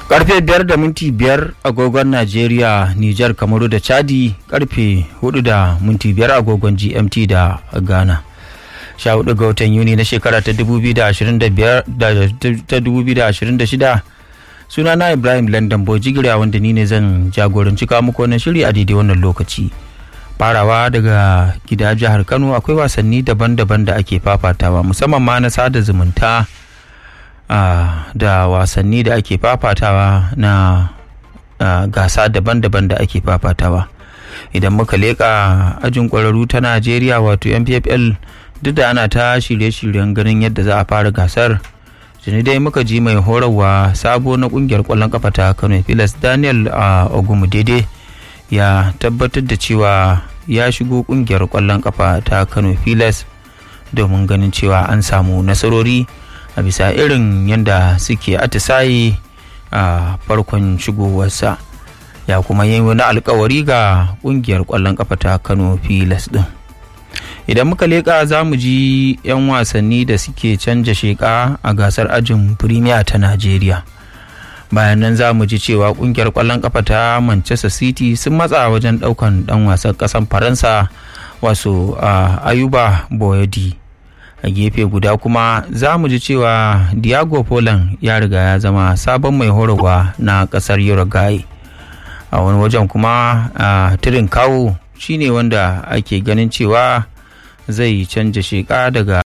karfe biyar da minti biyar agogon najeriya nijar kamaru da chadi karfe hudu da minti biyar agogon gmt da ghana sha hudu ga watan yuni na shekara ta 2026 suna na ibrahim london bojigiriya wanda ni ne zan jagoranci kawo muku wannan shiri a daidai wannan lokaci farawa daga gida jihar kano akwai wasanni daban-daban da ake fafatawa musamman ma na sada zumunta Uh, da wasanni da ake fafatawa na uh, gasa daban-daban da ake fafatawa idan muka leƙa ajin ƙwararru ta najeriya wato mpfl duk da ana ta shirye-shiryen ganin yadda za a fara gasar tuni dai muka ji mai horarwa sabo na ƙungiyar ƙwallon kafa ta kano filas daniel uh, ogumudede ya tabbatar da cewa ya shigo ƙungiyar ƙwallon kafa ta kano filas domin ganin cewa an samu nasarori a bisa irin yadda suke atisaye a farkon shigowarsa ya kuma yi wani alkawari ga kungiyar kwallon kafa ta kano filas din idan muka leƙa za mu ji 'yan wasanni da suke canja sheƙa a gasar ajin firimiya ta najeriya bayan nan za mu ji cewa kungiyar kwallon kafa ta manchester city sun matsa wajen ɗaukan ɗan wasan ƙasan faransa wasu ayuba boyadi a gefe guda kuma za mu ji cewa diago poland ya riga ya zama sabon mai horarwa na kasar uruguay a wani wajen kuma a tirin kawo shine wanda ake ganin cewa zai canja sheka daga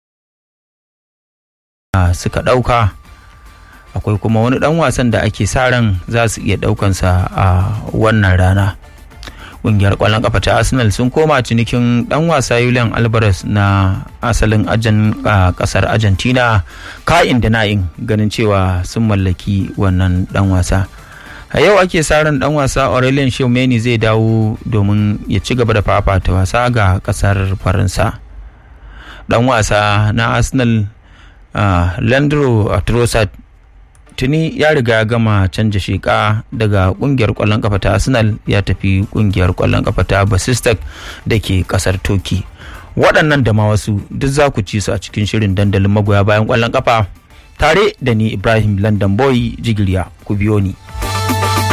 suka ɗauka akwai kuma wani ɗan wasan da ake sa ran za su iya ɗaukansa a wannan rana kungiyar kwallon kafa ta arsenal sun koma cinikin dan wasa julian alvarez na asalin ajan kasar argentina ka'in da na'in ganin cewa sun mallaki wannan dan wasa a yau ake sa ran dan wasa aurelien Tchouameni zai dawo domin ya ci gaba da fafata wasa ga kasar faransa dan wasa na arsenal landro trossard tuni ya riga ya gama canja sheka daga kungiyar kwallon kafa ta arsenal ya tafi kungiyar kwallon kafa ta basistak da ke kasar toki waɗannan da ma wasu duk za ku ci su a cikin shirin dandalin magoya bayan kwallon kafa tare da ni ibrahim london boy jigiriya ku biyo ni